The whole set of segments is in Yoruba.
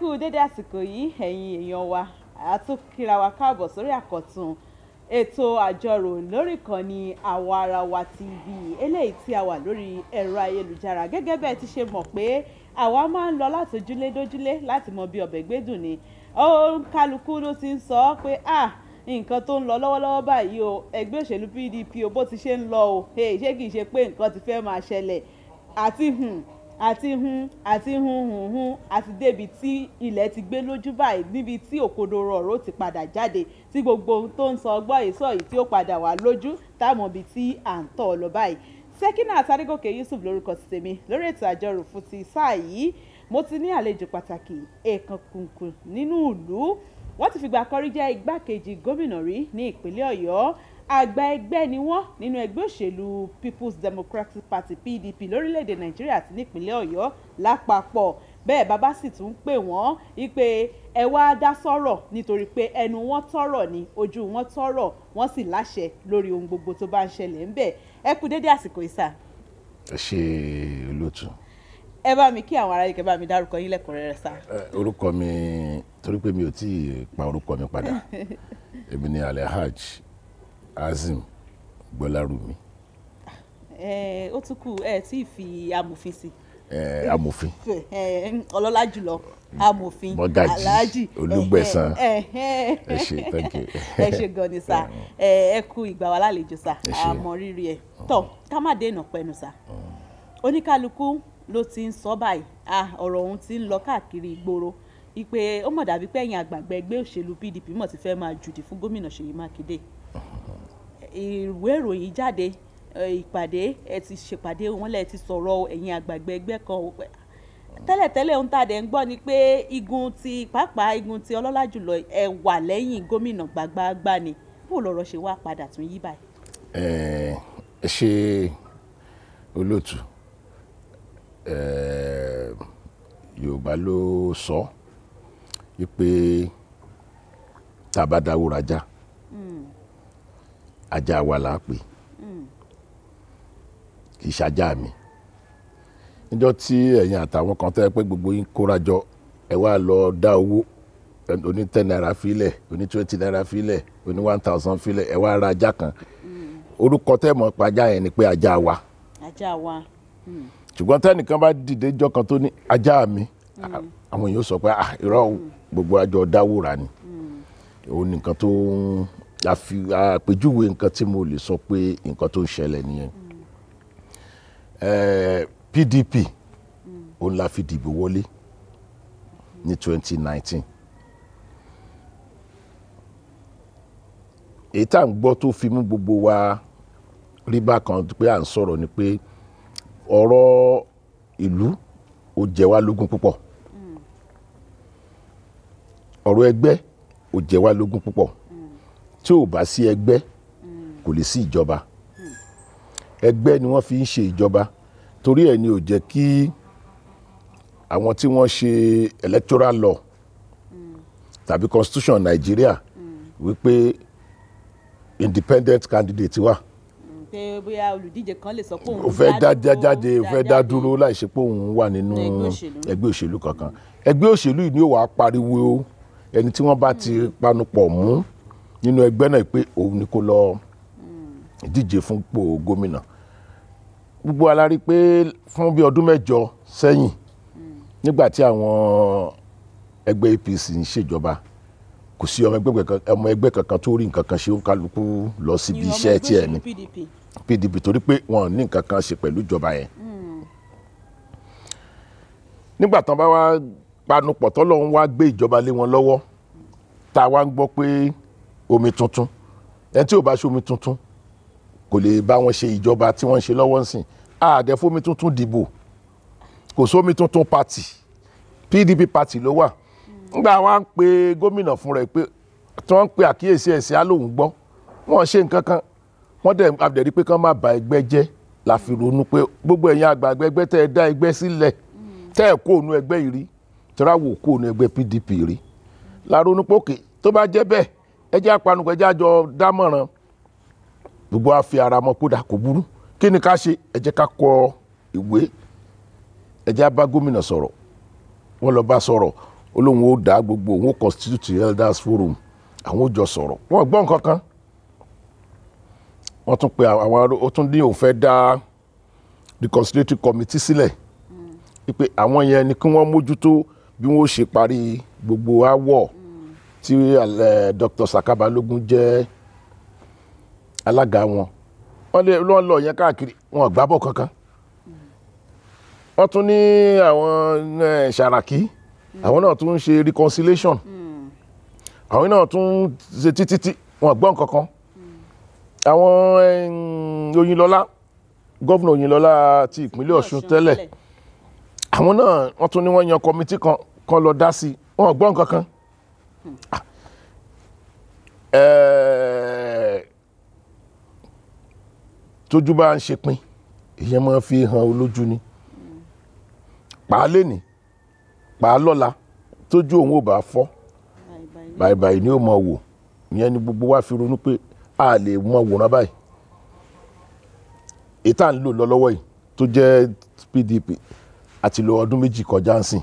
kú dédé àsìkò yìí ẹ̀yin èèyàn wa àtúnkìra wa káàbọ̀ sórí àkọ́tún ètò àjọrò lórí ìkànnì àwaarawa tv eléyìí tí a wà lórí ẹ̀rọ ayélujára gẹ́gẹ́ bẹ́ẹ̀ ti ṣe mọ̀ pé àwa máa ń lọ láti ojúlé dójúlé láti mọ bí ọbẹ̀ gbẹ́dùn ni ó kálukú ló ti ń sọ pé ah nǹkan tó ń lọ lọ́wọ́lọ́wọ́ báyìí o ẹgbẹ́ òṣèlú pdp o bó ti ṣe ń lọ o hey, ṣé kìí ṣe pé nǹkan ti fẹ́ máa ṣẹlẹ̀ àti hùn àti hun àti hun hun hun àti débi tí ilẹ̀ ti gbé lójú báyìí níbi tí òkodoro ọ̀rọ̀ ti padà jáde tí gbogbo ohun tó ń sọ ọgbọ́n ìsọ yìí tí ó padà wà lójú táwọn ibi tí à ń tọ̀ lọ báyìí Sekinat Adégòkè Yusuf lórúkọ ti tèmi lórí ètò àjọrò fún ti sáà yìí mo ti ní àlejò pàtàkì èèkàn kùnkùn nínú ìlú wọ́n ti fìgbà kan rí jẹ́ igbákejì gómìnà rí ní ìpínlẹ̀ Ọ̀yọ́ àgbà ẹgbẹ́ ni wọ́n nínú ẹgbẹ́ òṣèlú People's Democratic Party PDP lórílẹ̀‐èdè Nàìjíríà àti nípínlẹ̀ Ọ̀yọ́ lápapọ̀ bẹ́ẹ̀ bàbá sì tún pè wọ́n wípé ẹ wá dá sọ̀rọ̀ nítorí pé ẹnu wọn tọ̀rọ̀ ni ojú wọn tọ̀rọ̀ wọ́n sì láṣẹ lórí ohun gbogbo tó bá ń ṣẹlẹ̀ ń bẹ̀ ẹ kú dédé àsìkò ìsà. ẹ ṣe olóòtú. ẹ bá mi kí àwọn ará yìí kẹ́ bá mi dárúkọ yín lẹ́kùnrẹ́rẹ́ sá. orúkọ mi torí pé mi ò tí ì pa orúkọ mi padà èmi ni alhaj azim gbọlárùmí. ẹ ó tún kù ẹ tí ì fi amòfin sí. ẹ amòfin. ọlọ́lá jùlọ amòfin Mọ́gàjí, alhaji Olúgbẹ̀san. ẹ ẹ ṣe thank you. ẹ ṣe gan ni sá ẹ ẹ kú ìgbà wa lálejò sá Ẹ ṣé. àmọ́ rírì ẹ tọ ká má dé ìnàpẹnu sá oníkálukú ló ti ń sọ báyìí ah ọ̀rọ̀ ọ̀hún ti ń lọ káàkiri ìgboro ìpè ó mọ̀ dàbí pé ẹ̀yin àgbààgbà ẹgbẹ́ òṣèlú PDP mọ̀ ti fẹ́ máa jùdì fún gómìnà Ṣèyí Mákindé ìwé ìròyìn jáde ẹ, ìpàdé ẹ ti ṣèpàdé wọn lẹ ti sọ̀rọ̀ ẹ̀yin àgbààgbà ẹgbẹ́ kan o, pé tẹ́lẹ̀tẹ́lẹ̀ ohun tá a dẹ̀ ń gbọ́ ni pé igun ti pàápàá igun ti ọlọ́lá jùlọ ẹ wà lẹ́yìn gómìnà gbàgbàgbà ni bó lọ̀rọ̀ ṣe wá padà tún yí báyìí. ẹ ẹ ṣe olóòtú ẹ yorùbá ló sọ wípé tá a bá dáwó rajá ajá wa là á pè kì í ṣajá mi níjọ́ tí ẹ̀yin àtàwọn kan tẹ́ pé gbogbo yín kóra jọ ẹ wá lọ dá owó oní ten naira filẹ̀ oní twenty naira filẹ̀ oní one thousand filẹ̀ ẹ wá ra ajá kan orúkọ tẹ́ mọ̀ pa ajá yẹn ni pé ajá wa ajá wa ṣùgbọ́n tẹ́nìkan bá dìde jọ́ kan tó ní ajá mi àwọn èèyàn sọ pé ah irọ́ o, gbogbo àjọ dáwòrà ni òun nìkan tó ń àfi àpèjúwe nǹkan tí mo lè sọ pé nǹkan tó ń ṣẹlẹ̀ nìyẹn Eh, PDP òun la fi dìbò wọlé ní 2019 èyí tá à ń gbọ́ tó fi mú gbogbo wa rí bákan pé à ń sọ̀rọ̀ ni pé ọ̀rọ̀ ìlú ó jẹ wá lógún púpọ̀ ọ̀rọ̀ ẹgbẹ́ ó jẹ wá lógún púpọ̀ tí ò bá sí ẹgbẹ́ kò lè sí ìjọba ẹgbẹ́ ni wọ́n fi ń ṣe ìjọba torí ẹ̀ ni ò jẹ́ kí àwọn tí wọ́n ṣe electoral law tàbí constitution Nàìjíríà wípé independent candidate wà pé bóyá olùdíje kan lè sọ pé òun ó fẹ́ dá dúró, jáde ó fẹ́ dá jáde. dúró láì ṣe pé òun wà nínú Ẹgbẹ́ òṣèlú. ẹgbẹ́ òṣèlú kankan ẹgbẹ́ òṣèlú yìí ni ó wàá pariwo ẹni tí wọ́n bá ti panupọ̀ mú nínú ẹgbẹ́ náà pé òun ni kó lọ díje fún ipò gómìnà gbogbo wa la rí pé fún bí ọdún mẹ́jọ sẹ́yìn nígbà tí àwọn ẹgbẹ́ APC ń ṣèjọba kò sí ọmọ ẹgbẹ́ kankan ọmọ ẹgbẹ́ kankan tó rí nǹkan kan ṣe ó ń kálukú lọ síbi Ìyẹn ọmọ iṣẹ́ ẹgbẹ́ tiẹ̀ òṣèlú ni PDP PDP torí pé wọn ò ní nǹkan kan ṣe pẹ̀lú ìjọba yẹn. nígbà tán bá wá panupọ̀ tọ́lọ́run wá gbé ìjọba lé wọn lọ́wọ́ tá a wá ń gbọ́ pé omi tuntun ẹni tí ò bá ṣe omi tuntun kò lè bá wọn ṣe ìjọba tí wọ́n ń ṣe lọ́wọ́ ńsìn àdẹ fómi tuntun dìbò kò sómi tuntun party PDP party ló wà nígbà wá ń pe gómìnà fún rẹ̀ pé tí wọ́n ń pe àkíyèsí ẹ̀sìn á lóun gbọ́ wọ́n ṣe nǹkan kan wọ́n dẹ̀ abdẹ̀rí pé kán má ba ẹgbẹ́ jẹ́ la fi ronú pé gbogbo ẹ̀yin àgbààgbà ẹgbẹ́ tẹ́ ẹ dá ẹgbẹ́ sílẹ̀ tẹ́ ẹ kó ònú ẹgbẹ́ yìí rí tẹ́ra wò kó ònú ẹgbẹ́ PDP rí la ronú pé òkè tó bá jẹ́ bẹ́ẹ̀ ẹ jẹ́ apanupọ̀ ẹ jẹ́ àjọ dámọ̀ràn gbogbo wa fi ara mọ́ kódà kò burú kí ni ká ṣe ẹ jẹ́ ká kọ ìwé ẹ jẹ́ á bá gómìnà sọ̀rọ̀ wọ́n lọ bá sọ̀rọ̀ ó lóun ó dá gbogbo òun ó constitute elders forum àwọn ó jọ sọ̀rọ̀ wọ́n gbọ́ nǹkan kan wọ́n tún pe àwọn aró- ó tún ní òun fẹ́ dá reconciliatory committee sílẹ̀ wípé àwọn yẹn ni kí wọ́n mójútó bí wọ́n ó ṣe parí gbogbo aáwọ̀ tí eh, Dr. Saka Balogun jẹ́ alága wọn wọ́n lé wọ́n lọ yẹn káàkiri wọn ò gbábọ̀ kankan wọ́n tún ní àwọn eh, Sàràkí àwọn náà tún ń ṣe reconciliation àwọn náà tún ṣe títí wọn ò gbọ́ nǹkan kan àwọn eh, Oyinlọ́lá gọ́vùnà Oyinlọ́lá ti ìpínlẹ̀ Ọ̀ṣun tẹ́lẹ̀ àwọn náà wọ́n tún ní wọ́n yan kọmitì kan kan lọ dá sí i wọn ò gbọ́ nǹkan kan Ah. Eh, tójú bá ń ṣe pin ìyẹn máa fi hàn olójú ni pàá lẹ́nì pàá lọ́la tójú òun ò bá fọ́ báyìí ni ó mọ wò ìyẹn ni gbogbo wa fi ronú pé a lè mọ wòran báyìí èyí tá à ń lò lọ lọ́wọ́ yìí tó jẹ́ PDP àti lo ọdún méjì kọjá ń sìn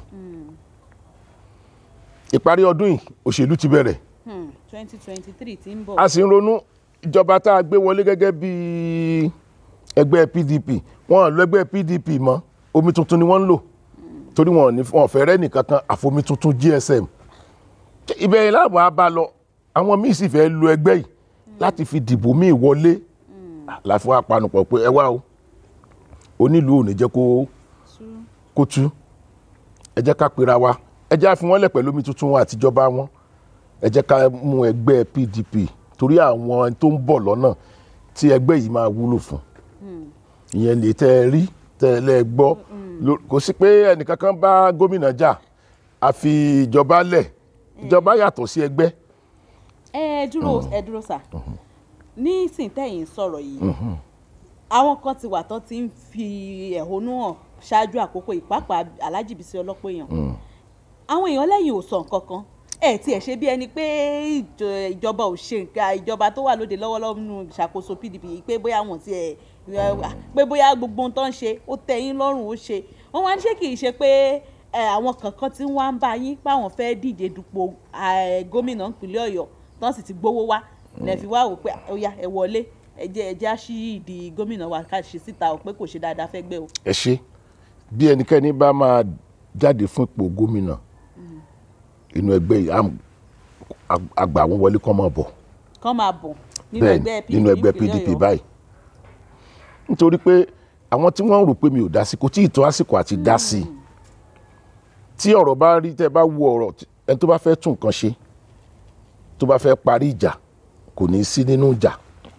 ìparí ọdún yìí òṣèlú ti bẹ̀rẹ̀ twenty twenty three ti ń bọ̀. a sì ń ronú ìjọba tá a gbé wọlé gẹ́gẹ́ bí ẹgbẹ́ PDP wọn ò lọ ẹgbẹ́ PDP mọ́ omi tuntun ni wọ́n ń lò torí wọn ò ní wọn ò fẹ́ rẹ́ nìkankan àfomi tuntun GSM ibẹ̀ yẹn láàbọ̀ á bá lọ àwọn míì sì fẹ́ lo ẹgbẹ́ yìí láti fi dìbò míì wọlé láti wá panupọ̀ pé ẹ wá o onílùú ò ní jẹ́ kó kó tú ẹ jẹ́ ká pera wa ẹ jẹ́ á fi wọ́n lẹ̀ pẹ̀lú omi tuntun wọn àtijọba wọn ẹ jẹ́ ká mú ẹgbẹ́ PDP torí àwọn tó ń bọ̀ lọ́nà tí ẹgbẹ́ yìí máa wúlò fún ìyẹn lè tẹ́ ẹ rí tẹ́ ẹ lẹ́ gbọ́ Ló- kò sí pé ẹnìkankan bá gómìnà jà àfi ìjọba lẹ̀ ìjọba yàtọ̀ sí ẹgbẹ́ ẹ dúró ẹ dúró sà ní sìntẹ́yìn sọ̀rọ̀ yìí àwọn kan ti wà tán ti ń fi ẹ̀hónú hàn ṣáájú àkókò ìpápá Alhaji Bísí Ọlọ́pọ̀yàn àwọn èèyàn lẹ́yìn ò sọ nǹkan kan ẹ tiẹ̀ ṣe bí ẹni pé ìjọ- ìjọba ò ṣe nǹkan ìjọba tó wà lóde lọ́wọ́lọ́wọ́ nínú ìṣàkóso PDP yìí pé bóyá wọn ti ẹ̀ pé bóyá gbogbo ohun tó ń ṣe ó tẹ́ yín lọ́rùn ó ṣe wọ́n wá ní ṣé kì í ṣe pé ẹ, àwọn kankan tí wọ́n á ń bá yín páwọn fẹ́ díje dupò ẹ, gómìnà ìpínlẹ̀ Ọ̀yọ́ tán sì ti gbowó wá lẹ́ẹ̀fi wá wò pé ó yá ẹ wọlé ẹ jẹ́ ẹ jẹ́ á ṣí ìdí gómìnà wa ká ṣe síta ò pé kò ṣe dáadáa fẹ́ gbé o. ẹ ṣe bí ẹnikẹ́ni bá máa jáde fún ipò gómìnà inú ẹgbẹ́ yìí àm- ag- àgbà wọn wọlé kọ́ máa bọ̀ kán máa bọ̀ nínú bẹ́ẹ̀ ẹgbẹ́ PDP nínú ẹgbẹ́ ìpínlẹ̀ PDP Ọ̀yọ́. báyìí nítorí pé àwọn tí wọ́n ń rò pé mi ò dá sí kò tí ì tó àsìkò àti dá sí i tí ọ̀rọ̀ bá rí tẹ́ ẹ bá wo ọ̀rọ̀ tí- ẹni tó bá fẹ́ tún nǹkan ṣe tó bá fẹ́ parí ìjà kò ní í sí nínú ìjà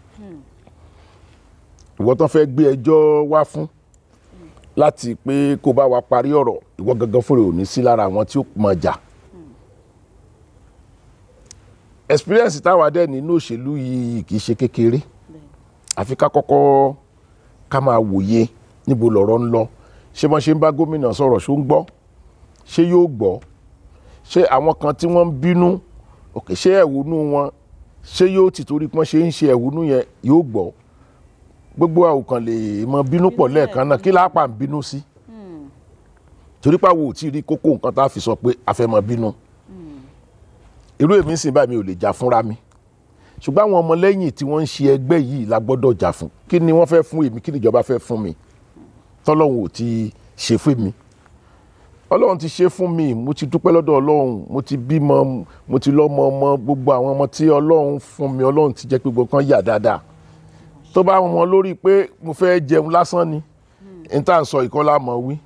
ìwọ tán fẹ́ gbé ẹjọ́ wá fún láti pé kó bá wa parí ọ̀rọ̀ ìwọ gangan fúnra ò ní sí lára àwọn tí ó mọ̀ jà experience táwa dẹ̀ nínú òṣèlú yìí kì í ṣe kékeré àfi ká kọ́kọ́ ká máa wòye níbo lọ̀rọ̀ ń lọ ṣé wọ́n ṣe ń bá gómìnà sọ̀rọ̀ ṣó ń gbọ́ ṣé yóò gbọ́ ṣé àwọn kan tí wọ́n ń bínú òkè ṣé ẹ̀hónú wọn ṣé yóò ti torí pọ́n ṣe ń ṣe ẹ̀hónú yẹn yóò gbọ́ gbogbo àwòkàn lè mọ bínú pọ̀ lẹ́ẹ̀kan náà kí lápá ń bínú sí torí pàwọ̀ ò tí ì rí kókó nǹkan tá a fi sọ pé a fẹ́ mọ bínú irú èmi sì báyìí mi ò lè jà fúnra mi ṣùgbọ́n àwọn ọmọlẹ́yìn tí wọ́n ń ṣe ẹgbẹ́ yìí la gbọ́dọ̀ jà fún kí ni wọ́n fẹ́ fún èmi kí ni ìjọba fẹ́ fún mi tọ́lọ́hún ò ti ṣe fún mi ọlọ́run ti ṣe fún mi mo ti dúpẹ́ lọ́dọ̀ ọlọ́run mo ti bímọ mo ti lọ́mọ ọmọ gbogbo àwọn ọmọ tí ọlọ́run fún mi ọlọ́run ti jẹ́ pé gbogbo kan yà dáadáa tó bá wọn lórí pé mo fẹ́ jẹun lásán ni n tá à ń sọ ìkọlá mọ̀ wí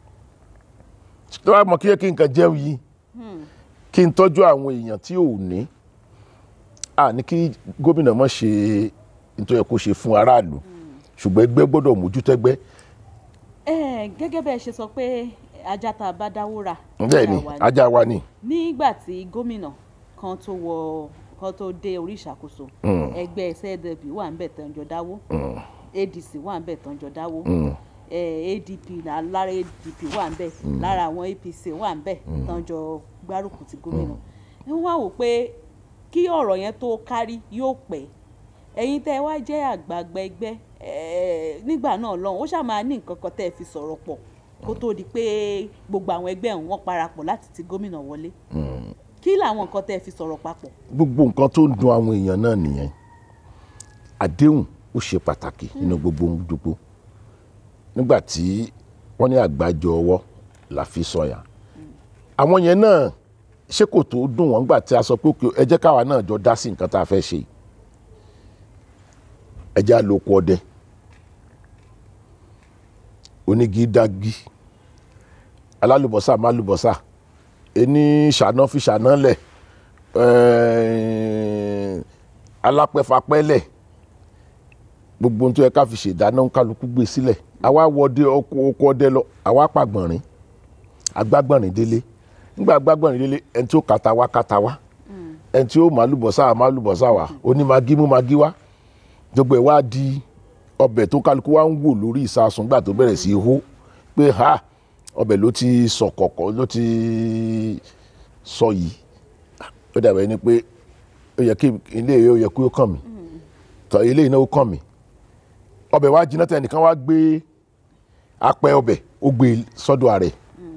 tó bá mọ̀ kí yẹ kí nǹkan jẹun yìí kí n tọ́jú àwọn èèyàn tí ò ní à ní kí gómìnà mọ̀ ṣe nítorí kó ṣe fún aráàlú ṣùgbọ́n ẹgbẹ́ gbọ́dọ̀ mójútẹ́gbẹ́ ẹ gẹ́gẹ́ bẹ́ẹ̀ ṣe sọ pé ajá tá a bá dáwó rà bẹ́ẹ̀ ni ajá wa ni. ajá wa ni nígbà tí gómìnà kan tó wọ kan tó dé orí ìṣàkóso ẹgbẹ́ sdp wà ń bẹ̀ tán jọ dáwó adc wà ń bẹ̀ tán jọ dáwó eh, adp náà lára adp wà ń bẹ̀ lára àwọn apc wà ń bẹ̀ tán jọ gbárùkù ti gómìnà ẹ wá wò pé kí ọ̀rọ̀ yẹn tó kárí yóò pẹ́ ẹ̀yin tẹ́ ẹ wá jẹ́ àgbààgbà ẹgbẹ́ eh, nígbà náà lọ́hùn ó ṣáà máa ní nǹkan kan tẹ́ ẹ fi sọ̀rọ̀ pọ̀ kó tó di pé gbogbo àwọn ẹgbẹ́ ọ̀hún wọ́n parapọ̀ láti ti gómìnà wọlé kí làwọn nǹkan tẹ́ ẹ fi sọ̀rọ̀ papọ̀. gbogbo nǹkan tó ń dun àwọn èèyàn náà nìyẹn àdéhùn ó ṣe pàtàkì nínú gbogbo ohun gbogbo nígbà tí wọ́n ní àgbájọ ọwọ́ la fi sọ̀yà àwọn yẹn náà ṣé kò tó dùn wọ́n gbà tí a sọ pé okay, ẹ jẹ́ káwa náà jọ dá sí nǹkan tá a fẹ́ ṣe ẹ jẹ́ àlòkù ọdẹ onígi dági alálùbọ́sà málùbọ́sà ẹni ṣàná fi ṣàná lẹ̀ ẹ̀ẹ́n, alápẹ̀fapẹ́lẹ̀ gbogbo ohun tó yẹ ká fi ṣèdáná ń kálukú gbé sílẹ̀ àwa wọdé ọkọ oko ọdẹ lọ àwa pàgbọ̀nrín agbágbọ̀nrín délé nígbà agbágbọ̀nrín délé ẹni tí ó kàtà wá kàtà wá ẹni tí ó màlúbọ̀sà màlúbọ̀sà wá oní magi mú magi wá gbogbo ẹ̀ wá di ọbẹ̀ tó kálukú wá ń wò lórí ìsasùn gbà tó bẹ̀rẹ̀ sí í hó pé ha ọbẹ̀ ló ti sọ kọ̀kọ̀ ló ti sọ yìí ó dàbẹ̀ ni pé ó yẹ kí ilé yìí ó yẹ kí ó kàn mí tọ ilé yìí náà ó kàn mí ọbẹ̀ wá jiná tẹ̀ nìkan wá gbé apẹ ọbẹ̀ ó gbé sọ́dọ̀ ààrẹ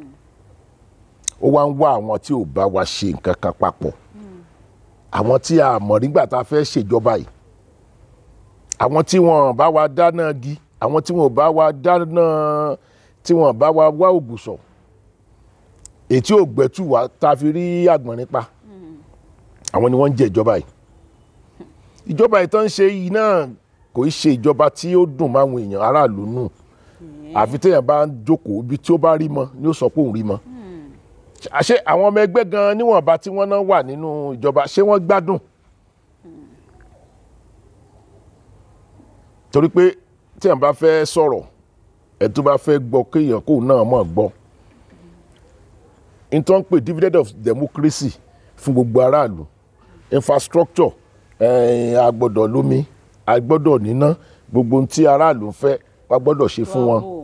ó wá ń wá àwọn tí ò bá wa ṣe nǹkan kan papọ̀ àwọn tí a mọ̀ nígbà tá a fẹ́ ṣèjọba yìí àwọn tí wọn bá wa dáná gi àwọn tí wọn bá wa dáná tí wọn bá wa wá ògùsọ̀ ètí ò gbẹ́tù wá tá a fi rí àgbọ̀nrín pa àwọn ni wọ́n ń jẹ ìjọba yìí ìjọba yìí tó ń ṣe yìí náà kò í ṣe ìjọba tí ó dùn máwọn èèyàn aráàlú nù àfi téèyàn bá ń jókòó ibi tí ó bá rí mọ ni ó sọ pé òun rí mọ àṣé àwọn ọmọ ẹgbẹ́ gan níwọ̀nba tí wọ́n náà wà nínú ìjọba ṣé wọ́n gbádùn torí pé téèyàn bá fẹ́ sọ̀rọ̀ ẹ̀ tó bá fẹ́ gbọ́ kéèyàn kóun náà mọ̀ gbọ́ n tó ń pè dividend of democracy fún gbogbo aráàlú infrastructure eh, a gbọ́dọ̀ lómi a gbọ́dọ̀ níná gbogbo ohun tí aráàlú ń fẹ́ wa gbọ́dọ̀ ṣe fún wọn Bravo.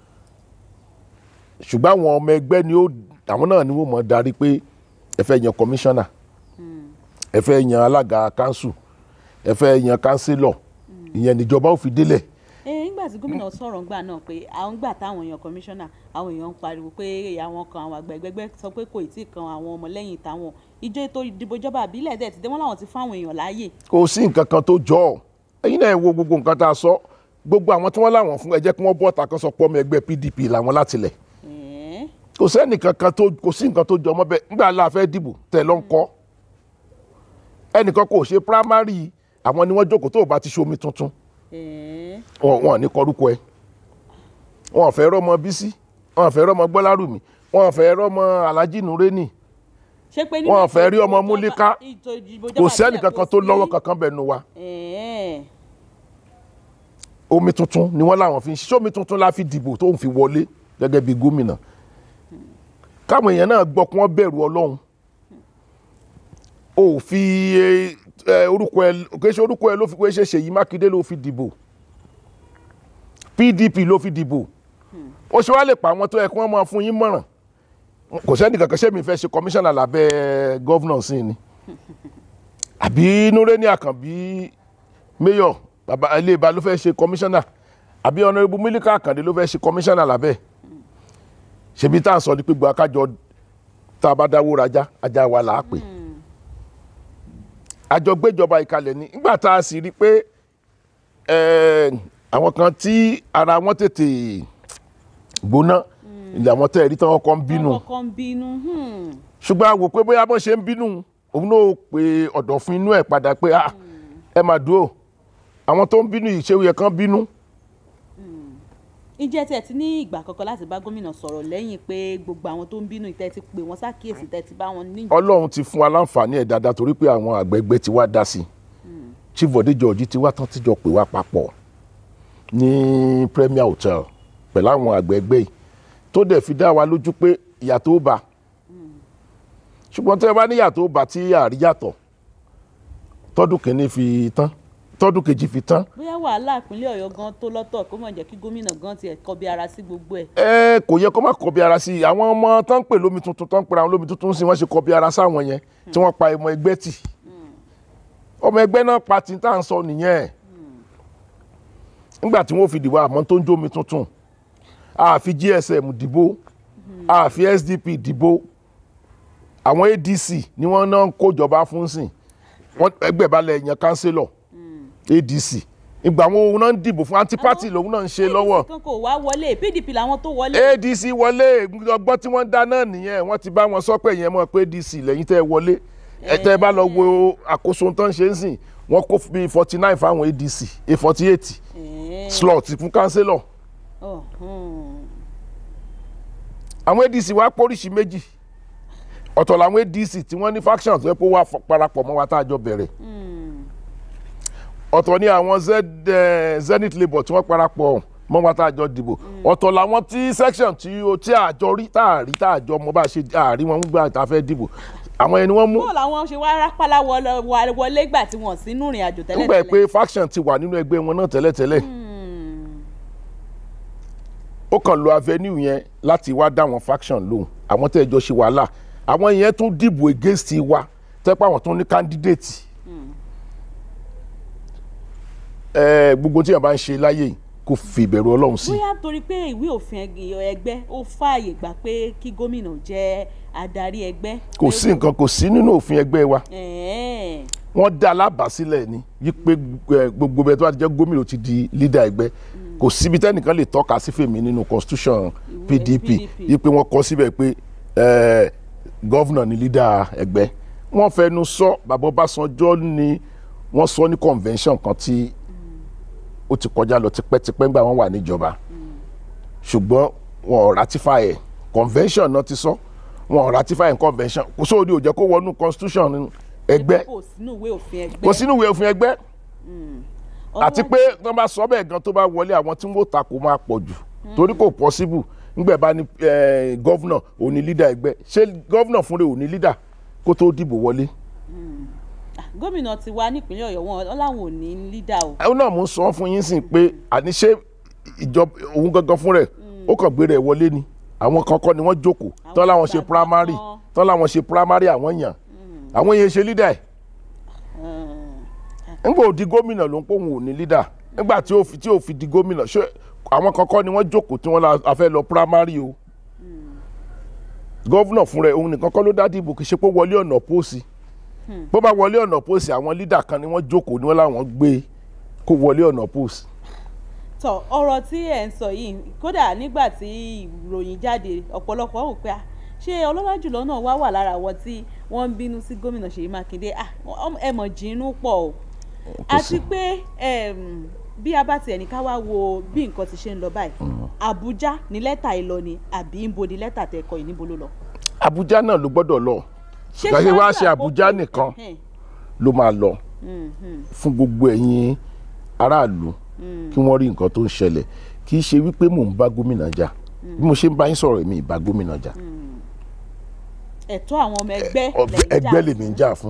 ṣùgbọ́n àwọn ọmọ ẹgbẹ́ ni ó àwọn náà ni wọ́n mọ̀ darí pé ẹ fẹ́ yan kọmíṣánná ẹ fẹ́ yan alága kanṣu ẹ fẹ́ yan kánsílọ̀ ìyẹn níjọba ò fi délẹ̀ ẹ nígbà tí gómìnà sọ̀rọ̀ ńgbà náà pé àwọn gbà táwọn èèyàn kọmíṣánná àwọn èèyàn ń pariwo pé àwọn kan àwọn àgbà ẹgbẹ́gbẹ́ sọ pé kò tí ì kan àwọn ọmọlẹ́yìn táwọn ìjọ ètò ìdìbò ìjọba àbílẹ̀ dẹ̀ ti dé wọ́n láwọn ti fáwọn èèyàn láàyè. kò sí nǹkan kan tó jọ ọ ẹ̀yin náà ẹ wo gbogbo nǹkan tá a sọ gbogbo àwọn tí wọ́n láwọn fún ẹ jẹ́ kí wọ́n bọ́ ọ̀tà kan sọ pé ọmọ ẹgbẹ́ PDP làwọn látilẹ̀ Ẹ̀ẹ́, kò sẹ́ni kankan tó kò sí nǹkan tó jọ ọmọ bẹ́ẹ̀ nígbà la fẹ́ dìbò tẹ̀ ló ń kọ́ ẹnìkan kò ṣe primary àwọn ni wọ́n jókòó tó o bá ti ṣe omi tuntun ẹ̀ẹ́, wọn wọn ní kọrúkọ ẹ wọn fẹ́ rọ́mọ Bísí wọn fẹ́ rọ́mọ Gbọ́lárùmí wọn fẹ́ rọ́mọ Alhaji Nureni ṣé pé nígbà wọn tí fẹ́ rí ọmọ ìjọba- Múlíká ìjọ ìdìbò kò ìjọba sẹ́ni àbílẹ̀ kankan kò tó sí. lọ́wọ́ kankan bẹ́ẹ̀ nu wa Ẹ̀ẹ́, omi tuntun ni wọ́n láwọn fi ń ṣe omi tuntun la fi dìbò tó ń fi wọlé gẹ́gẹ́ bí gómìnà káwọn èèyàn náà gbọ́ kí wọ́n bẹ̀rù Ọlọ́run o ò fi eh, eh, orúkọ ẹ kì í ṣe orúkọ ẹ ló fi pé ṣe Ṣèyí Mákindé ló fi dìbò PDP ló fi dìbò ó ṣe wá lè pa àwọn tó yẹ kí wọ́n máa fún yín mọ̀ràn kò sẹ́ni kankan ṣé mi fẹ́ ṣe kọmíṣánná lábẹ́ gọ́vnà sí ni àbí Nureni Àkànbí mayor baba ilé ìbá ló fẹ́ ṣe kọmíṣánná àbí ọ̀nàrẹ́bù Mílíkà Àkàndé ló fẹ́ ṣe kọmíṣánná lábẹ́ ṣebí tá à ń sọ ni pé gbọ́ akájọ tá a bá dáwó rajá ajá wa là á pè àjọ gbéjọba ìkalẹ̀ ni nígbà tá a sì rí i pé eh, àwọn kan tí ara wọn tètè gbóná ilé àwọn tẹ́ ẹ̀rí tí wọ́n kọ́ ń bínú wọ́n kọ́kọ́ ń bínú hmm. ṣùgbọ́n a wò pé bóyá bọ́n ṣe ń bínú òun náà pe ọ̀dọ̀fin inú ẹ̀ padà pé ah ẹ máa dúró àwọn tó ń bínú yìí ṣé ó yẹ kán bínú ǹjẹ́ tẹ̀ ti ní ìgbà kankan láti bá gómìnà sọ̀rọ̀ lẹ́yìn pé gbogbo àwọn tó ń bínú ìtẹ́ ti pè wọ́n ṣàkíyèsí tẹ́ ti bá wọn ní. ọlọ́run ti fún wa láǹfààní ẹ̀ dáadáa torí pé àwọn àgbẹ̀gbẹ́ ti wá dá sí i chief bode george ti wá tán tíjọ pè wá papọ̀ ní premier hotel pẹ̀lú àwọn àgbẹ̀gbẹ́ yìí tó dẹ̀ fi dá wa lójú pé ìyàtọ̀ ó bá ṣùgbọ́n tẹ́ ẹ bá ní ìyàtọ̀ ó bá tí àríyàtọ̀ tọ́dún kìíní fi tán tọ́dún kejì fi tán bóyá wàhálà ìpínlẹ̀ ọ̀yọ́ gan tó lọ́tọ̀ kó mọ̀ jẹ́ kí gómìnà gan tiẹ̀ kọbi ara sí gbogbo ẹ̀. ẹ kò yẹ kó má kọbi ara sí i àwọn ọmọ tó ń pè lómi tuntun tó ń pera àwọn lómi tuntun sí wọ́n ṣe kọbi ara sáwọn yẹn tí wọ́n pa ọmọ ẹgbẹ́ tì ọmọ ẹgbẹ́ náà pa tí tá à ń sọ nìyẹn nígbà tí wọ́n fi dìbò àmọ́ tó ń jó omi tuntun a fi GSM dìbò a fi SDP dìbò àwọn ADC ni wọ́n náà ń kójọba fún sìn wọ́n ẹgbẹ́ balẹ̀ yan kánsílọ̀ ADC ìgbà àwọn òun náà ń dìbò fún anti-party lòun náà ń ṣe lọ́wọ́ kan kò wá wọlé pdp làwọn tó wọlé. adc wọlé ọgbọ́n tí wọ́n dá náà nìyẹn wọ́n ti bá wọn sọ pé yẹn mọ̀ pé adc lẹ́yìn tẹ́ ẹ wọlé ẹ tẹ́ ẹ bá lọ wo àkóso tó ń ṣe ń sìn wọ́n kó bíi forty nine fáwọn adc a forty eight Eh, slot fún kánsílọ̀ oh, hmm. àwọn adc wá póríṣi méjì ọ̀tọ̀ làwọn adc tí wọ́n ní factions tó yẹ kó wá fọ- parapọ̀ mọ́ wa tá a jọ bẹ̀rẹ̀ ọ̀tọ̀ ni àwọn Z, eh, zenith labour tí wọ́n parapọ̀ mọ́ wa tá a jọ dìbò ọ̀tọ̀ làwọn tí section tí o tí a jọ rí tá a rí tá a jọ mọ bá a ṣe àárí wọn gbà tá a fẹ́ dìbò àwọn ẹni wọ́n mú bó làwọn ṣe wá rápálá wọlé- wà- wọlé gbà tí wọ́n sínú ìrìn àjò tẹ́lẹ̀ nígbà pé faction ti wà nínú ẹgbẹ́ wọn náà tẹ́lẹ̀tẹ́lẹ̀ ó kàn lo avenue yẹn láti wá dá àwọn faction lóhùn àwọn tẹ́ ẹ jọ ṣe wàhálà àwọn yẹn tún dìbò against wa tẹ́pẹ́ àwọn tún ní candidate ẹ gbogbo tí yẹn bá ń ṣe láyé yìí kó fi ìbẹ̀rù ọlọ́run sí bóyá torí pé ìwé òfin ẹg- ẹgbẹ́ ó fààyè gbà pé kí gómìnà jẹ́ adarí ẹgbẹ́. kò sí nǹkan kò sí nínú òfin ẹgbẹ́ wa Ẹ̀ẹ́. wọ́n dá alábàásílẹ̀ ni wípé eh, gbogbo bẹ́ẹ̀ tó bá ti jẹ́ gómìnà ó ti di leader ẹgbẹ́ kò síbi tẹ́nìkan lè tọ́ka sí fèmí nínú constitution PDP PDP. wípé wọ́n kọ síbẹ̀ pé eh, gọ́vnà ni leader ẹgbẹ́ wọ́n fẹnu sọ bàbá Ọbásanjọ́ ni wọ́n sọ ní convention kan tí ó ti kọjá lọ tipẹ́tipẹ́ ńgbà wọ́n wà níjọba ṣùgbọ́n wọn ò ratify ẹ̀ convention náà ti sọ wọn ò ratify ẹ̀ convention kò sóòdì ò jẹ́ kó wọnú constitution ẹgbẹ́ kò sínú ìwé òfin ẹgbẹ́. kò sínú ìwé òfin ẹgbẹ́ Ọwọ́- àti pé tó bá sọ bẹ́ẹ̀ gan tó bá wọlé àwọn tí wọ́n ta kò máa pọ̀ jù torí kò possible ńgbẹ̀ bá ní gọ́vnà òní lídà ẹgbẹ́ ṣé gọ́vnà fúnra òní lídà kó tó dìbò wọlé. Ah, gómìnà ti wá nípínlẹ̀ ọ̀yọ́ wọn wọn làwọn ò ní lídà o. àwọn náà mò ń sọ fún yín sìn pé àní ṣé ìjọba òun gangan fún rẹ̀ ó kàn gbé rẹ̀ wọlé ni àwọn kankan ni wọ́n jókòó tán láwọn ṣe ìgbàgbọ́ primary kan. tán láwọn ṣe primary àwọn yàn àwọn yẹn ṣe lídà ẹ̀ nígbà ó di gómìnà ló ń pò wọn ò ní lídà nígbà tí ó fi tí ó fi di gómìnà ṣé àwọn kankan ni wọ́n jókòó tí wọ́n la a fẹ́ lọ primary o gọ́vnà fúnra ẹ̀ òun nìkan kọ́ ló dá dìbò kì í ṣe pé wọlé ọ̀nà pósí bó bá wọlé ọ̀nà pósí àwọn lídà kan ni wọ́n jókòó ni wọ́n láwọn gbé kó wọlé ọ̀nà pósí. tọ ọ̀rọ̀ tí ẹ ń sọ yìí kódà nígbà tí ìròyìn jáde ọ̀pọ̀lọpọ̀ wò pé ah, ṣé ọlọ́lá jùlọ náà wá wà lára àwọn tí wọ́n ń bínú sí gómìnà Ṣèyí Mákindé ah, ọm- ẹ mọ̀ jínú pọ̀ o àti pé em, bí a bá tiẹ̀ ní ká wá wo bí nǹkan ti ṣe ń lọ báyìí Àbújá ní lẹ́tà ìlọ ni àbí ń bo ní lẹ́tà tẹ́ kọ yìí níbo ló lọ. Àbújá náà ló gbọ́dọ̀ lọ Ṣé kàṣe wá ṣáájú ṣe Àbújá àkókò- nìkan Ẹhẹ́n, ló máa lọ mhm, fún gbogbo ẹ̀yin aráàlú kí wọ́n rí nǹkan tó ń ṣẹlẹ̀ kì í ṣe wípé mò ń bá gómìnà jà bí mo ṣe ń bá yín sọ̀rọ̀ èmi ìbá gómìnà jà ẹ̀tọ́ àwọn ọmọ ẹgbẹ́ Ọbẹ̀- lẹ́yìn jà ẹgbẹ́ lèmi ń jà fún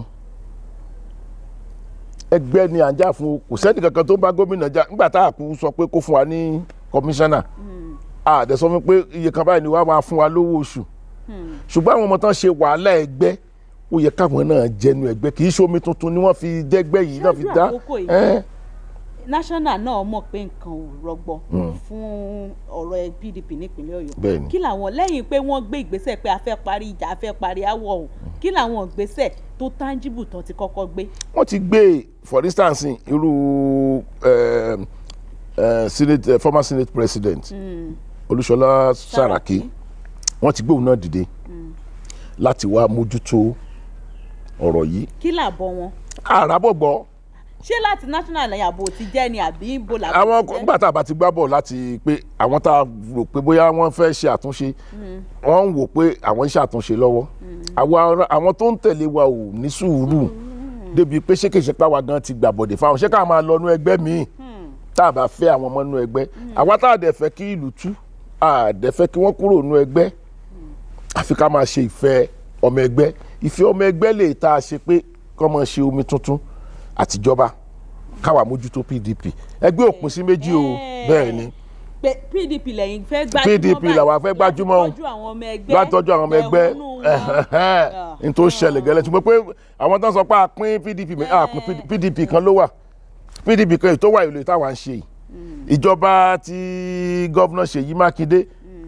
ẹgbẹ́ ni à ń jà fún o. kò sẹ́ni kankan tó ń bá gómìnà jà nígbà tá a kú sọ pé kó fún wa ní kọmíṣánná a dẹ̀ sọ fún pé iye kan báyìí ni wàá máa fún wa lówó oṣù ṣùgbọ́n àwọn ọmọ tán ṣe wàhálà ẹgbẹ́ ó yẹ káwọn náà jẹnu ẹgbẹ́ kì í ṣe omi tuntun ni wọ́n fi dẹ́gbẹ́ yìí náà fi Ṣáájú dá àkókò yìí. ẹ́ national náà mọ̀ pé nǹkan ò rọgbọ fún ọ̀rọ̀ PDP nípínlẹ̀ Ọ̀yọ́ Bẹ́ẹ̀ni. kí làwọn lẹ́yìn pé wọ́n gbé ìgbésẹ̀ pé a fẹ́ parí ìjà a fẹ́ parí áwọ̀ ọ̀hún kí làwọn ìgbésẹ̀ tó tangible tán ti kọ́kọ́ gbé. wọ́n ti gbé for instance irú eh, eh, senate eh, former senate president Olúṣọlá Sàràkí wọ́n ti gbé òun náà dìde láti wá mójútó ọ̀rọ̀ yìí kí làbọ̀ wọn àràbọ̀ gbọ́ ṣé láti national ààbò ti jẹ́ ni àbí ibo làbò àwọn ti jẹ́? nígbà tá a bá ti gbá bọ̀ láti pé àwọn tá a rò pé bóyá wọ́n fẹ́ ṣe àtúnṣe wọ́n ń wò pé àwọn ń ṣàtúnṣe lọ́wọ́ Àwa- àwọn tó ń tẹ̀lé wa ò ní sùúrù débi pé ṣékèṣe páwa gan ti gbàbọ̀dé fáwọn ṣé ká máa lọ nú ẹgbẹ́ míì tá a bá fẹ́ àwọn ọmọ nú ẹgbẹ́ àwa tá a dẹ̀ fẹ́ kí ìlú tú a dẹ̀ fẹ́ kí wọ́n kúrò nú ẹgbẹ́ àfi ká máa ṣe ìfẹ́ ọmọ ẹgbẹ́ ìfẹ́ ọmọ ẹgbẹ́ lè tá a ṣe pé kọ́ máa ṣe omi tuntun àtijọba káwa mójútó PDP ẹgbẹ́ òpin sí méjì o Eh. bẹ́ẹ̀ ni pé PDP lẹ́yìn fẹ́ gbájúmọ́ PDP báyìí làwa fẹ́ gbájúmọ́ o. láti tọ́jú àwọn ọmọ ẹgbẹ́ láti tọ́jú àwọn ọmọ ẹgbẹ́ ẹ̀hónú wọn. n tó ṣẹlẹ̀ gẹ́lẹ́ ṣùgbọ́n pé àwọn tó ń sọ pé a pín PDP mi- a pín PDP kan ló wà PDP kan èyí tó wà ìlú táwa ń ṣe yìí ìjọba ti gọ́vnà Ṣèyí Mákindé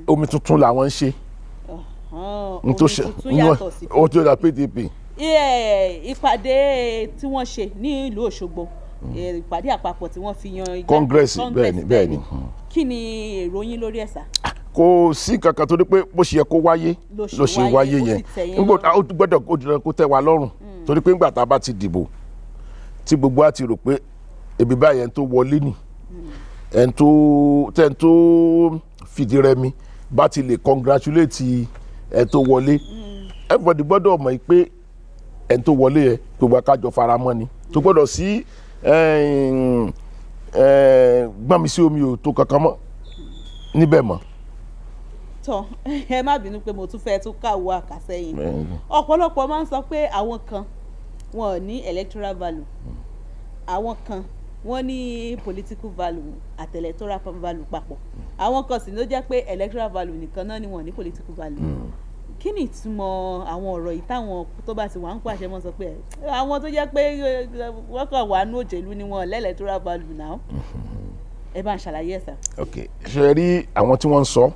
omi tuntun làwọn ń ṣe Ọ̀hán, n tó omi ṣe tuntun yàtọ̀ sí ó tó da pdp Ẹ, ìpàdé tí wọ́n ṣe ní ìlú Òṣogbo ẹ, ìpàdé àpapọ̀ tí wọ́n fi yan igbá- Congress, Congress, bẹ́ẹ̀ni, bẹ́ẹ̀ni. kí ni èrò yín lórí ẹ̀sà kò sí kankan tó ní pé bó ṣe yẹ kó wáyé Ló ṣe ló ṣe wáyé, wáyé ó sì yẹn tẹ́ yín nígbà lọ́rùn. ó gbọ́dọ̀ ó dandan kó tẹ́ wa lọ́rùn torí pé ńgbà tá a bá ti dìbò tí gbogbo á ti rò pé ebi báyìí ẹni tó wọlé nì ẹni tó tẹ́ni tó fìdí rẹmi bá ti lè congratulate ẹni tó wọlé everybody gbọ́dọ̀ mọ̀ pé ẹni tó wọlé yẹ gbogbo akájọ faramọ́ ni tó gbọ́dọ̀ sí ẹ̀ẹ́n, ẹ̀ẹ́n, gbọ́n mi sí omi ò tó kankan mọ́ níbẹ̀ mọ́. tán ẹ má bínú pé mo tún fẹ́ tún káwọ́ àkàsẹ́yìn ọ̀pọ̀lọpọ̀ máa ń sọ pé àwọn kan wọn ò ní electoral value àwọn kan wọ́n ní political value àti electoral value papọ̀ àwọn kan sì ló jẹ́ pé electoral value nìkan náà ni wọ́n ní political value kí ni ìtumọ̀ àwọn ọ̀rọ̀ yìí táwọn tó bá ti wà ń pàṣẹ mọ́ sọ pé ẹ, àwọn tó jẹ́ pé ẹ, wọ́n kàn wà ní òjèlú ni wọn ò lẹ́ electoral value náà ẹ bá ń ṣàlàyé ẹ̀ sà. ok ṣe rí àwọn tí wọ́n ń sọ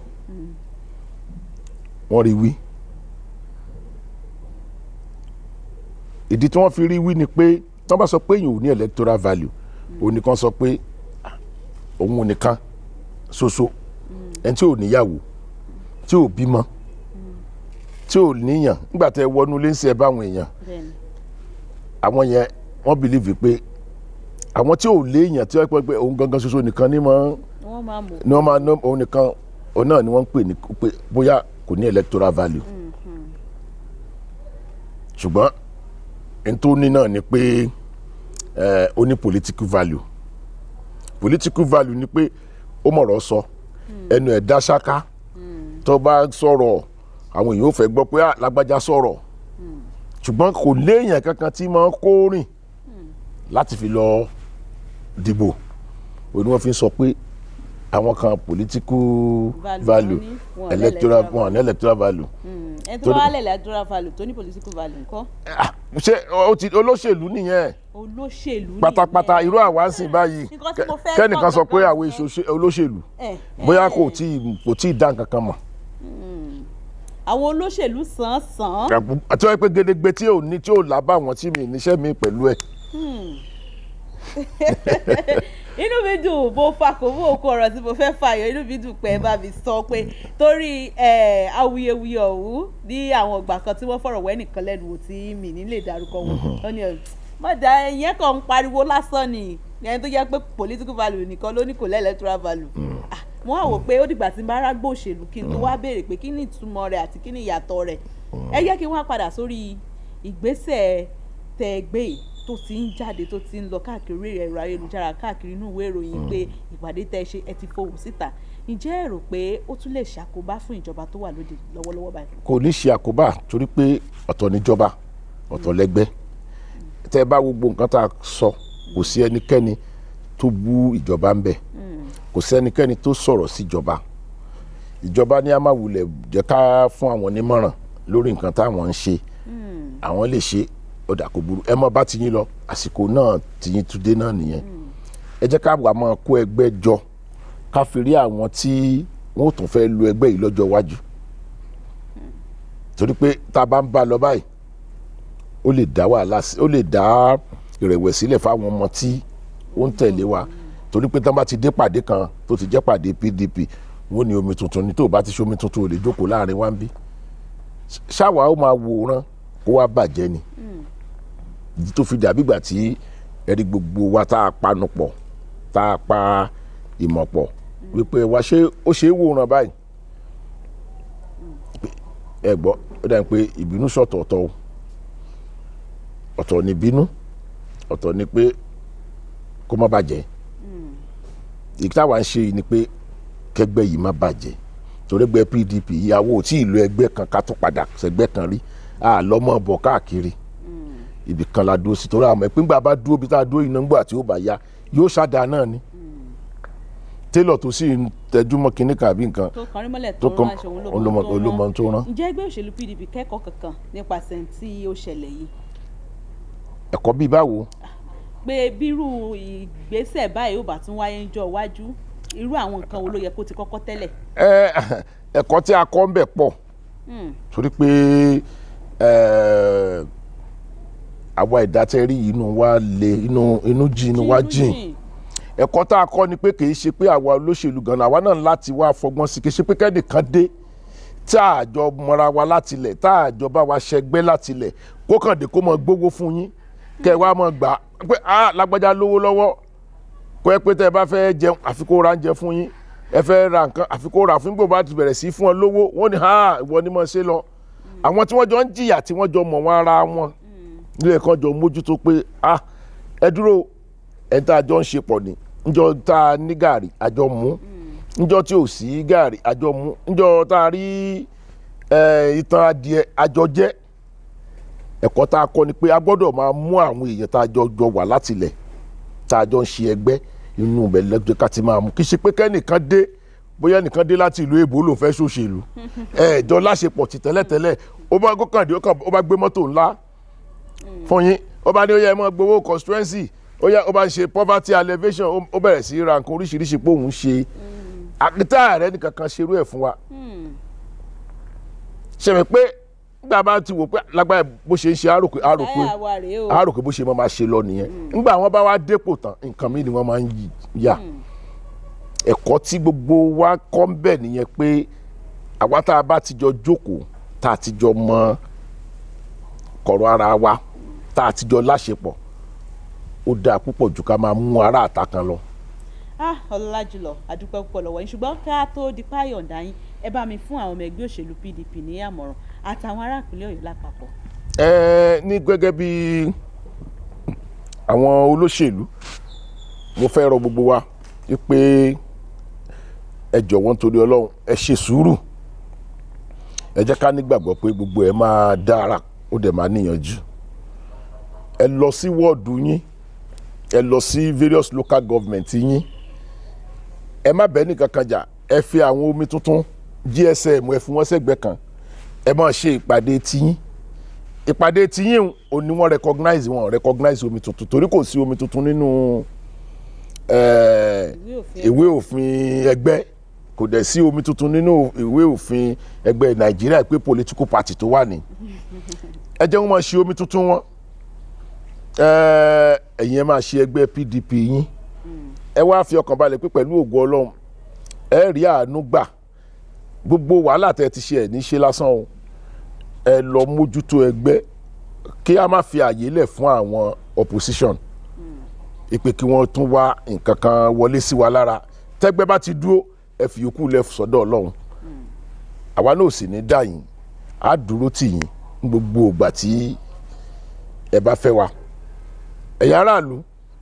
wọ́n rí wí ìdí tí wọ́n fi rí wí ni pé tí wọ́n bá sọ pé èèyàn ò ní electoral value òun nìkan sọ pé ah, òun nìkan ṣoṣo ẹni tí ò níyàwó tí ò bímọ tí ò níyàn nígbà tẹ wọnú ilé ń ṣe ẹ báwọn èèyàn bẹ́ẹ̀ni àwọn yẹn wọ́n believe pé àwọn tí ò léèyàn tí wọ́n pẹ́ pé òun gangan ṣoṣo nìkan ní mọ́ wọ́n máa mọ̀ ni wọ́n máa ná òun nìkan òun náà ni wọ́n ń pè ní pé bóyá kò ní electoral value ṣùgbọ́n n tó ní náà ni pé ẹ ó ní political value political value ni pé ó mọ̀rọ̀ sọ ẹnu ẹ̀ dá ṣáká tó bá sọ̀rọ̀ àwọn èèyàn ò fẹ́ gbọ́ pé ah lágbájá sọ̀rọ̀ ṣùgbọ́n kò léèyàn kankan tí máa ń kó rìn láti fi lọ dìbò òun ni wọ́n fi ń sọ pé àwọn kan political Value value wọn ní, wọn ò ní electoral electoral wọn ní electoral value ẹni tó Torí- bá wà lẹ̀ electoral value tó ní political value ńkọ́ Ah, ṣé ó ti olóṣèlú nìyẹn olóṣèlú pátápátá nìyẹn. irú àwa ń sìn báyìí Nǹkan tí mo fẹ́ kẹ́nìkan sọ pé gangan àwọn nìyẹn. èso olóṣèlú Eh, bóyá eh, kò tí ì- kò tí ì dá nǹkan kan mọ̀ àwọn olóṣèlú sàn sàn àti wọ́n pé gédégbé tí ò ní tí ò lábà wọn tí mi níṣẹ́ mi pẹ̀lú ẹ̀ inú mi dùn bó fakò bó kó ọ̀rọ̀ tí mo fẹ́ fàyọ inú mi dùn pé ẹ bá mi sọ pé torí ẹ, awuyewuye ọ̀hún ní àwọn ìgbà kan tí wọ́n fọ̀rọ̀ wẹ́ nìkan lẹ́nu wò tí mi ní lè dárúkọ wọn wọ́n ní ẹ, mọ̀dà ìyẹn kan ń pariwo lásán ni ẹni tó jẹ́ pé political value nìkan ló ní kò lẹ́ electoral value Ah, mo wá wò pé ó dìgbà tí n bá rágbó òṣèlú kí n tó wá béèrè pé kí ni ìtumọ̀ rẹ̀ àti kí ni ìyàtọ̀ rẹ̀ ẹ jẹ́ kí n wá padà sórí ìgbésẹ̀ tẹ ẹgbẹ́ yìí tó ti ń jáde tó ti ń lọ káàkiri orí ẹ̀rọ ayélujára káàkiri inú ìwé ìròyìn pé ìpàdé tẹ ṣe ẹ ti fohùn síta ǹjẹ́ ẹ rò pé ó tún lè ṣàkóbá fún ìjọba tó wà lóde lọ́wọ́lọ́wọ́ báyìí. kò ní ṣe àkóbá torí pé ọ̀tọ̀ níjọba ọ̀tọ̀ lẹ́gbẹ́ tẹ́ ẹ bá wo gbogbo nǹkan tá a sọ kò sí ẹnikẹ́ni tó bú ìjọba ń bẹ̀ kò sí ẹnikẹ́ni tó sọ̀rọ̀ síjọba ìjọba ní a máa wulẹ̀ jẹ́ ká fún àwọn onímọ̀ràn lórí nǹkan táwọn ń ṣe àwọn lè ṣe ọ̀dà kò burú ẹ mọ bá ti yín lọ àsìkò náà ti yín tún dé náà nìyẹn ẹ jẹ́ ká wà máa kó ẹgbẹ́ jọ ká fi rí àwọn tí wọ́n ò tún fẹ́ lu ẹgbẹ́ yìí lọ́jọ́ iwájú torí pé tá a bá ń bá a lọ báyìí ó lè dá wàhálà sí ó lè dá ìrẹ̀wẹ̀sílẹ̀ fáwọn ọmọ tí ó ń tẹ̀lé wa torí pé tí wọ́n bá ti dé pàdé kan tó ti jẹ́ pàdé PDP wọ́n ní omi tuntun ní tó o bá ti ṣe omi tuntun ò lè jókòó láàrin wa ń bí ṣáwa ó máa wòran kó wá bàjẹ́ ni ìdí tó fi dàbí ìgbà tí ẹ̀rí gbogbo wa tá a panu pọ̀ tá a pa ìmọ̀ pọ̀ wípé wá ṣé ó ṣe é wòran báyìí ẹ gbọ́ ó dàbí pé ìbínú sọ̀tọ̀ọ̀tọ̀ o ọ̀tọ̀ ni bínú ọ̀tọ̀ ni pé kó má bàjẹ́ ìkí táwa ń ṣe yìí ni pé kẹgbẹ́ yìí má bàjẹ́ torí ẹgbẹ́ PDP ìyàwó tí ìlú ẹgbẹ́ kan ká tó padà sẹ́gbẹ́ kan rí àlọ́mọ bọ̀ káàkiri ibì kan la dúró sí torí àmọ́ ìpínpá bá dúró bí tá a dúró iná ńgbà tí ó bá yá yóò ṣáda náà ni télọ̀ tó sì ń tẹjúmọ́ kinní kan àbí nǹkan tó kọrin mọ́lẹ̀ tó tó kàn rán aṣọ òun olómọ- olómọ tó rán ǹjẹ́ ẹgbẹ́ òṣèlú PDP kẹ́kọ̀ọ́ kankan nípasẹ̀ tí ó ṣẹlẹ̀ yìí ẹ̀kọ́ bíi báwo pé bírú ìgbésẹ̀ báyìí ò bá tún wáyé ńjọ́ iwájú irú àwọn nǹkan wo ló yẹ kó ti kọ́kọ́ tẹ́lẹ̀. ẹ ẹ̀kọ́ tí a kọ́ ń bẹ̀ pọ̀ Hmm. torí pé eh, àwa ìdátẹ́rí inú wa le inú inú jìn inú wa jìn ẹ̀kọ́ tá a kọ́ ni pé kì í ṣe pé àwa olóṣèlú gan-an àwa náà láti wá fọgbọ́n sí kì í ṣe pé kẹ́nìkan dé tá a jọ mọra wa látilẹ̀ tá a jọ bá wa ṣẹgbẹ́ látilẹ̀ kó kàn dé kó mọ gbówó fún yín kẹ́ ẹ wá mọ gbà pé a lágbájá lówó lọ́wọ́ kó ẹ pé tẹ́ ẹ bá fẹ́ jẹun àfi kó ra oúnjẹ fún yín ẹ fẹ́ ra nǹkan àfi kó ra fún gbogbo bá ti bẹ̀rẹ̀ sí fún ọ lówó wọ́n ní ha ìwọ ni mo ṣe lọ àwọn tí wọ́n jọ ń jìyà tí wọ́n jọ mọ̀ wọ́n ara wọn nílé kan jọ mójútó pé ah ẹ dúró ẹ tá a jọ ń ṣe pọ̀ ní njọ tá a ní gàrí àjọ mú njọ tí ò sí gàrí àjọ mú njọ tá a rí eh, ìtàn adìẹ àjọ jẹ ẹ̀kọ́ tá a kọ́ ni pé a gbọ́dọ̀ máa mú àwọn èèyàn tá a jọ jọ wà látilẹ̀ tá a jọ ń ṣe ẹgbẹ́ inú ibẹ̀ lẹ́jọ́ ká ti máa mú kí ṣe pé kẹ́nìkan dé bóyá nìkan dé láti ìlú èbó ló fẹ́ ṣòṣèlú ẹ̀ẹ́dọ́ láṣepọ̀ ti tẹ́lẹ̀tẹ́lẹ̀ ó bá gòkàndé ó bá gbé mọ́tò ńlá fún yín ó bá ní ó yẹ ẹ mọ́ gbowó constituency ó yẹ ó bá ń ṣe poverty alleviation ó- ó bẹ̀rẹ̀ sí í ra nǹkan oríṣiríṣi pé òun ṣe àkítà rẹ nìkan kan ṣerú ẹ̀ fún wa ṣe mi pé nígbà bá ti wò pé lágbára bó ṣe ń ṣe àròkè àròkè láyà wa rèé o àròkè bó ṣe máa ma ṣe lọ nìyẹn nígbà wọn bá wá dépò tán nǹkan mi ni wọ́n máa ń yí- yà ẹ̀kọ́ tí gbogbo wa kọ́ ń bẹ̀ nìyẹn pé àwa tá a bá ti jọ jókòó tá a ti jọ mọ kọ̀rọ̀ ara wa tá a ti jọ láṣepọ̀ ó dáa púpọ̀ jù ká máa mú ara àta kan lọ. ah ọlọ́lá jùlọ àdúpẹ́ púpọ̀ lọ́wọ́ yín ṣùgbọ́n ká tó di páyọ̀ǹda yín ẹ bá mi fún àwọn ọmọ ẹgbẹ́ òṣèlú pdp ní àmọ̀ràn àtàwọn ará ìpínlẹ̀ ọ̀yọ́ lápapọ̀. ẹ ní gẹ́gẹ́ bí àwọn olóṣèlú mo fẹ́ rọ gbogbo wa wípé ẹ jọ̀wọ́ nítorí ọlọ́run ẹ ṣe sùúrù ẹ jẹ́ ká nígbàgbọ́ pé gbogbo ẹ máa dára ó dẹ̀ máa níyànjú ẹ lọ sí wọ́ọ̀dù yín ẹ lọ sí various local government yín ẹ má bẹ́ẹ̀ nìkan kan jà ẹ fi àwọn omi tuntun gsm ẹ fi wọ́n sẹ́gbẹ̀ẹ́ kan ẹ máa ṣe ìpàdé tiyín ìpàdé tiyín ò ní wọ́n recognize wọn recognize omi tuntun torí kò sí omi tuntun nínú eh, Ìwé òfin ìwé òfin ẹgbẹ́ kò dẹ̀ sí omi tuntun nínú ìwé òfin ẹgbẹ́ nàìjíríà pé political party tó wà ní ẹ jẹ́ wọ́n máa ṣe omi tuntun wọn Eh, ẹ̀yin ẹ máa ṣe ẹgbẹ́ pdp yín ẹ wá fi ọkàn balẹ̀ pé pẹ̀lú ògo ọlọ́run ẹ rí àánú gbà gbogbo wàhálà tẹ́ ti ṣe ẹ̀ ní ṣe lásán o ẹ lọ mójútó ẹgbẹ́ kí a má fi àyè lẹ̀ fún àwọn opposition ìpè kí wọ́n tún wá nǹkan kan wọlé sí wa lára tẹ́gbẹ́ bá ti dúró ẹ fi yòókù lẹ̀ sọ́dọ̀ ọlọ́run àwa náà ò sì ní dà yín á dúró tì yín ní gbogbo ìgbà tí ẹ bá fẹ́ wa ẹ̀yin aráàlú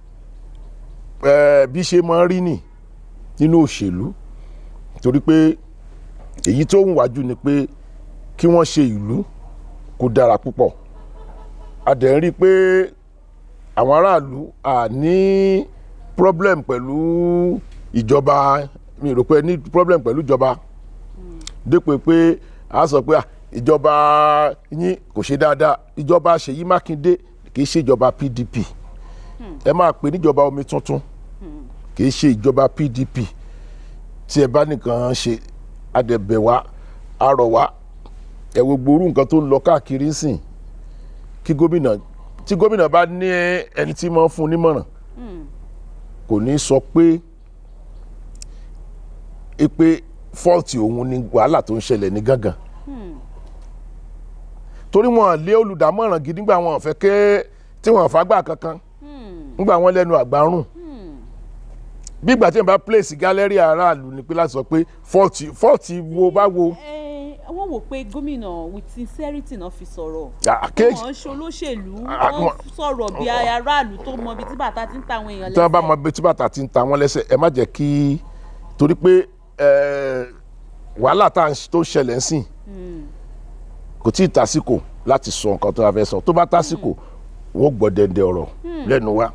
ẹ bí ṣe máa ń rí nì nínú òṣèlú torí pé èyí tó ń wájú ni pé kí wọ́n ṣe ìlú kó dára púpọ̀ a dẹ̀ ń rí i pé àwọn aráàlú à ní problem pẹ̀lú ìjọba mi rò pé ní problem pẹ̀lú ìjọba dépò pé a sọ pé ah, ìjọba yín kò ṣe dáadáa ìjọba Ṣèyí Mákindé kì í ṣe ìjọba PDP ẹ máa pè níjọba omi tuntun kì í ṣe ìjọba PDP tí ẹ bá nìkan ṣe adẹ̀bẹ̀ wá arọ̀ wá ẹ wo gbòòrú nǹkan tó ń lọ káàkiri ń sìn kí gómìnà tí gómìnà bá ní ẹni tí máa ń fún un nímọ̀ràn kò ní sọ pé é pé fọ́ọ̀tì òun ni wàhálà tó ń ṣẹlẹ̀ ní gángan torí wọn lé olùdámọ̀ràn gidi nígbà wọn fẹ́ ké tí wọn fagbá kankan nígbà wọn lẹ́nu àgbárùn bí ìgbà tí wọn bá place gallery aráàlú ni pé láti sọ pé fọ́ọ̀tì fọ́ọ̀tì wo bá wo ẹ wọ́n wò pé gómìnà with sincerity náà fi sọ̀rọ̀ Ah, ké- wọ́n ń ṣe olóṣèlú Ah, wọ́n wọ́n- sọ̀rọ̀ bí aráàlú tó mọ ibi tí bàtà ti ń ta àwọn èèyàn tí wọn bá mọ ibi tí bàtà ti ń ta wọn lẹ́sẹ̀ ẹ má jẹ́ kí torí pé eh, wàhálà tá à ń- tó ń ṣẹlẹ̀ ń sìn kò tí ì tásìkò láti sọ nǹkan tó a fẹ́ sọ tó bá tásìkò wọ́n gbọ́ dẹ̀ndẹ̀ ọ̀rọ̀ lẹ́nu wa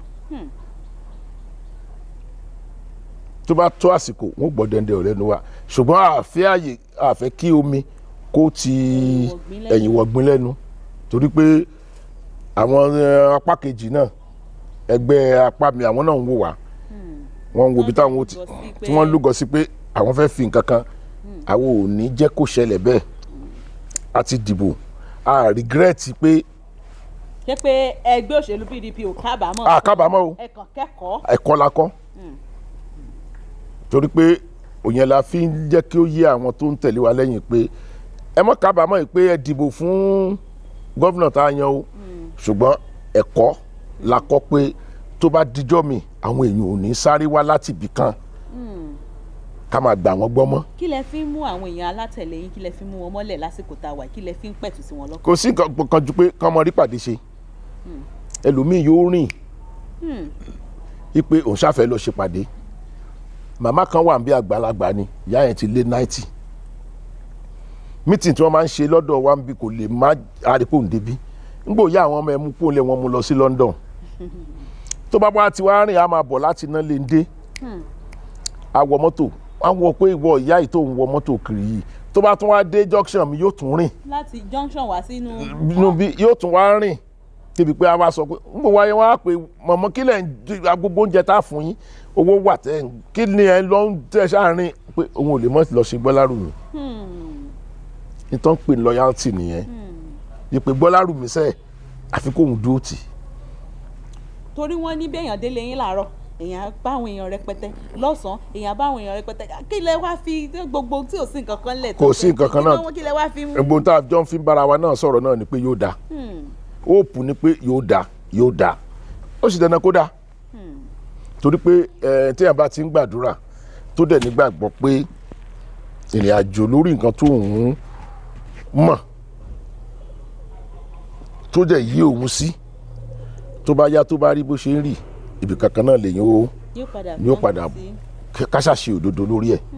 tó bá tó àsìkò wọ́n gbọ́ dẹ̀ndẹ̀ ọ̀rọ̀ lẹ́nu wa ṣùgbọ́n àfẹ́ àyè àfẹ́ kí omi kó ti Ẹ̀yìn wọ̀gbìn lẹ́nu. ẹ̀yìn wọ̀gbìn lẹ́nu torí pé àwọn eh, apá kejì náà ẹgbẹ́ apá mi àwọn náà ń wò wá wọ́n ń wo ibi táwọn ó ti lúgọ sí pé- tí wọ́n lúgọ sí pé àwọn fẹ́ fi nǹkan kan àwọn ò ní jẹ́ kó ṣẹlẹ̀ bẹ́ẹ̀ a ti dìbò a regret pé ṣé pé ẹgbẹ́ òṣèlú pdp ò kábàámọ̀ a kábàámọ̀ o ẹ kàn kẹ́kọ̀ọ́ ẹ̀kọ́ la kọ́ torí pé òyìn la fi ń jẹ́ kí ó yé àwọn tó ń tẹ̀lé wa lẹ́yìn pé ẹ mọ́ kábàámọ̀ yìí pé ẹ dìbò fún gọ́vnà tá a yan o ṣùgbọ́n ẹ̀kọ́ la kọ́ pé tó bá dijọ́ mi àwọn èèyàn ò ní sáré wá láti ibì kan ká máa gbà wọ́n gbọ́ mọ́ kí lẹ fi ń mú àwọn èèyàn alátẹ̀lé yín kí lẹ fi ń mú wọn mọ́lẹ̀ lásìkò tá a wà kí lẹ fi ń pẹ̀tù sí wọn lọ́kàn. kò sí nǹkan kan ju pé kán mọ rí pàdé ṣe ẹlòmíì yóò rìn wípé òun ṣàfẹ́ lọ ṣe pàdé màmá kan wà bí àgbàlagbà ni ìyá yẹn ti lé náìtì mítìn tí wọ́n máa ń ṣe lọ́dọ̀ wa ń bí kò lè má àrípò ń débi ńgbò yá àwọn ọmọ ẹ̀ mú kó lé wọn mú lọ sí London tó bá wá ti wá rìn á máa bọ̀ láti iná lè dé a wọ mọ́tò wọ́n wọ pé ìwọ ìyá yìí tó ń wọ mọ́tò kiri yìí tó bá tún wá dé junction mi yóò tún rìn láti junction wá sínú. nínú bí yóò tún wá rìn débi pé a wá sọ pé ń bò wáyé wá pé mọ̀mọ́ kí lẹ̀ ń di agbogbo oúnjẹ tá a fún yín owó wà tẹ́ ń kí ni ẹ lọ ń tẹ̀ sáàrin pé òun ò lè mọ̀ lọ sí Gbọ́lárùmí nítorí ń pè ní loyalty nìyẹn ìpè Gbọ́lárùmí sẹ́ẹ̀ àfi kóun dúró tì torí wọ́n ní béèyàn délé yín làárọ̀ èèyàn bá àwọn èèyàn rẹpẹtẹ lọ́sàn-án èèyàn bá àwọn èèyàn rẹpẹtẹ kí lẹ wá fi gbogbo tí ò sí nǹkan kan lẹ̀ Kò sí nǹkan kan náà. kí lẹ wá fi mú. ẹgbọn tá a jọ ń fi bára wa náà sọ̀rọ̀ náà ni pé yóò dáa hope ni pé yóò dáa yóò dáa ó sì dandan kó dáa torí pé ẹ téèyàn bá ti ń gbàdúrà tó dẹ̀ nígbàgbọ́ pé ìrìn àjò lórí nǹkan tó ń mọ̀ tó dẹ̀ yí òun sí tó bá yá tó bá rí bó ṣe ń rì ibì kankan náà lèyìn ó yóò padà yóò padà káṣà ṣe òdodo lórí ẹ̀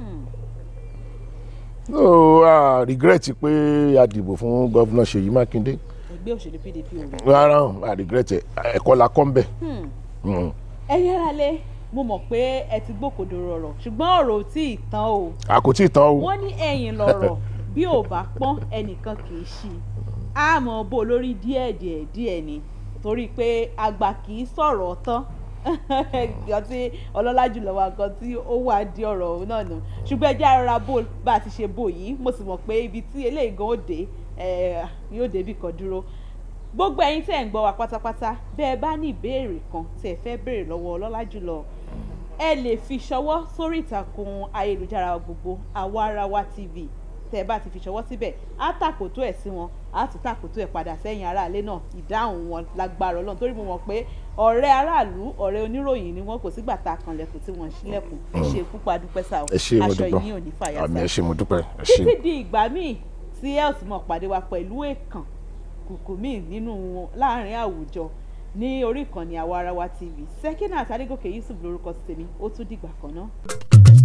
ó a regret pé a dìbò fún gọ́vnà Ṣèyí Mákindé ẹgbẹ́ òṣèlú pdp ò rí. rárá o, a regret ẹ̀ ẹ̀kọ́ la kọ́ ń bẹ̀. Mm. ẹ̀yin ará lé mo mọ̀ pé ẹ ti gbókòdoro ọ̀rọ̀ ṣùgbọ́n ọ̀rọ̀ ò tí ì tán o àkótí ìtàn o wọ́n ní ẹ̀yìn lọ̀rọ̀ bí ò bá pọ́n ẹnìkan kì í ṣí i á mọ̀ bó lórí díẹ̀ díẹ̀ díẹ̀ ni torí pé àgbà kì í sọ̀rọ̀ tán nǹkan tí ọlọ́lá jùlọ wa nǹkan tí ó wà di ọ̀rọ̀ òun náà nù ṣùgbọ́n ẹ jẹ́ ara bó bá a ti ṣe bò yìí mo sì mọ̀ pé ibi tí eléyìí gan ó dé eh, yóò débi kan dúró gbogbo ẹ̀yin tẹ́ ẹ̀ ń gbọ́ wa pátápátá bẹ́ ẹ bá ní ìbéèrè kan tí ẹ fẹ́ béèrè lọ́wọ́ ọlọ́lá jùlọ ẹ lè fi ṣọwọ́ sórí ìtàkùn ayélujára wa gbogbo àwa ara wa tv tẹ́ ẹ bá ti fi ṣọwọ́ síbẹ̀ á tàkòtò ẹ̀ sí wọn á tún tàkòtò ẹ̀ padà sẹ́yìn aráalé náà ìdáhùn wọn lágbára ọlọ́run torí mo mọ̀ pé ọ̀rẹ́ aráàlú ọ̀rẹ́ oníròyìn ni wọ́n kò sígbà tá a kanlẹ̀kùn tí wọ́n ṣílẹ̀kùn ṣe púpọ̀ adúpẹ́ sáà ẹ ṣé mo aṣọ dúpẹ́ yìí ò ní fàyà àmì sáà ẹ ṣé mo dúpẹ́ ẹ ṣé. títí di ìgbà míì tí ẹ ò sì mọ̀ pàdé wa pẹ̀lú èèkàn kùkù míì nínú láàrin àwùjọ ní orí ìkànnì àwa ara wa tv Sekinat Adégòkè Yusuf lórúkọ tèmi ó tún dìgbà kan náà.